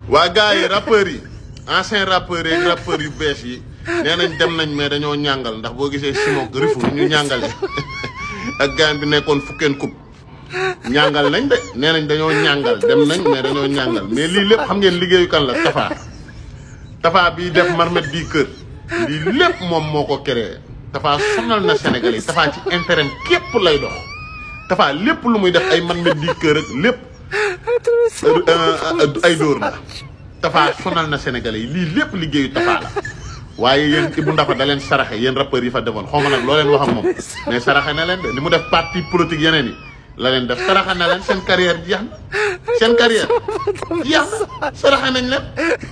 waa gars yi rappeurs yi ancien rappeurs yi ak rappeurs yu bees yi nee nañ dem nañ mais dañoo ñàngal ndax boo gisee Simon rifu ñu ñàngale ak gaan bi nekkoon fukkeen kub ñàngal nañ de nee nañ dañoo ñàngal dem nañ mais dañoo ñàngal mais lii lépp xam ngeen liggéeyu kan la Tafa Tafa bii def marmet bii kër lii lépp moom moo ko créé Tafa sonal na Sénégalais yi Tafa ci intérêt képp lay dox Tafa lépp lu muy def ay marmet bii kër ak lépp ay dóor la Tafa sonal na Sénégalais yi lii lépp liggéeyu Tafa la waaye yéen Ibou Ndafa da leen saraxe yéen rappeurs yi fa defoon xaw ma nag loo leen wax ak moom mais saraxe na leen de li mu def parti politique yeneen yi la leen def saraxe na leen seen carrière jeex na seen carrière jeex na saraxe nañ leen.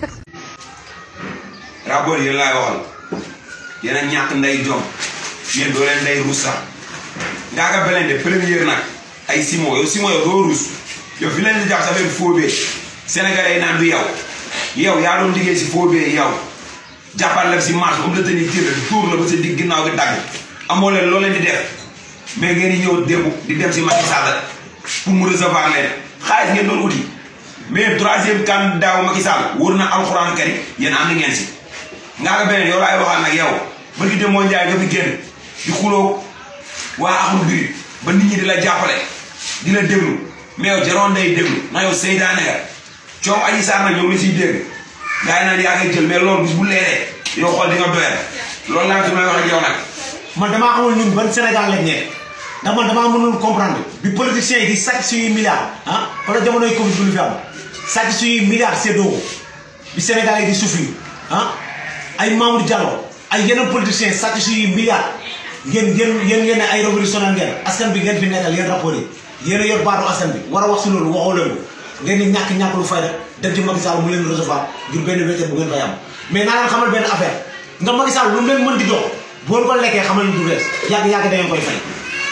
rapport yéen laay waxal yéen a ñàkk nday jom yéen doo leen nday ruus sax ngaa ka beleen de première nag ay Simon yow Simon yow doo ruus yow fi leen di jàpp sa benn foobee sénégalais yi naan du yow yow yaa doon liggéey si foobee yow jàppal la si marche comme la tani tir tuur la ba sa digg ginnaaw gi dagg amoo leen loo leen di def mais ngeen di ñëw démb di dem si Macky Sall pour mu recevoir leen xaalis ngeen doon uti mais troisième candidat Macky Sall wóor na alxuraan kari yéen ànd ngeen si ngaa ko beneen yow laay waxal nag yow ba gi dem moo njaay nga fi génn di xuloo waa amul biri ba nit ñi di la jàppale di la déglu mais yow jaroon day déglu na yow seytaane nga coow aji saar nag ñoom la siy dégg gaa yi naan yaa koy jël mais loolu bis bu leeree yow xool di nga doyal loolu laa su may wax ak yow nag man damaa xamul ñun ban Sénégal lañ nekk ndax man damaa mënul comprendre bi politiciens yi di sàcc suñuy milliards ah wala jamonoy Covid bi lu fi am sàcc suñuy milliards séddoo ko bi Sénégal yi di souffrir ah ay Mamour Diallo ay yeneen politiciens sàcc suñuy milliards ngeen ngeen yéen ngeen ne ay révolutionnaire ngeen askan bi ngeen fi nekkal yéen rapport yi yéen a yor baatu askan bi war a wax si loolu waxoo leen ko ngeen di ñàkk ñàkk lu fayda dem ci Macky Sall mu leen recevoir ngir benn wéccet bu ngeen fay am mais naa leen xamal benn affaire nga Macky Sall lu mu leen mën di jox boo ko lekkee xamal ni du rees yàgg yàgg da ngeen koy fay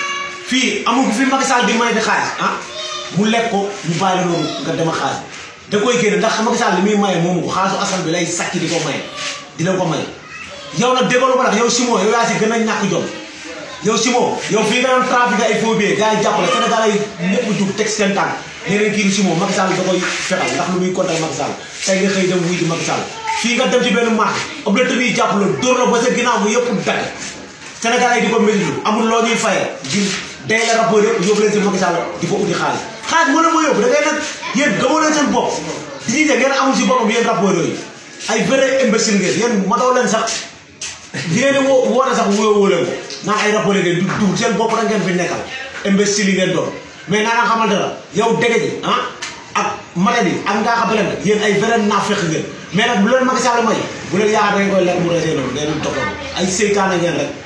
fii amul fi Macky Sall di may di xaalis ah mu lekk ko ñu bàyyi la noonu nga dem a xaalis da koy génne ndax Macky Sall li muy maye moomu ko xaalisu askan bi lay sàcc di ko maye di leen ko maye yow nag déggoo ba nag yow Simon yow yaa si gën a ñàkk jom yow Simon yow fii nga doon trafiqué ay faux billets gars yi jàppale Sénégal yi ñëpp jug teg seen tànk nee nañ kii di Simon Macky Sall da koy fetal ndax lu muy kontaan Macky Sall tey nga xëy dem wuy di Macky Sall fii nga dem ci benn marché obligé bi jàpp la dóor la ba sa ginnaaw bu yëpp dagg Sénégal yi di ko métti amul loo ñuy fayee ngir day la rapport yëpp yóbbu leen si Macky Sall di ko uti xaalis xaalis moo leen moo yóbbu da ngay nag yéen gëmoo leen seen bopp di ñuy ne ngeen amul si boppam yéen rapport yooyu ay vrai imbécile ngeen yéen matoo leen sax di ngeen di woo woote sax wóo woo leen ko naan ay rapport ngeen du dugg seen bopp da ngeen fi nekkal imbécile yi ngeen doon mais naa nga xamante la yow dégg ji ah ak maladi ak ngaa xa beleen yéen ay vrai naafeq ngeen mais nag bu leen Macky Sall may bu leen yaakaar da ngeen koy lekk mu resee noonu ngeen toppatoo ay seytaane ngeen rek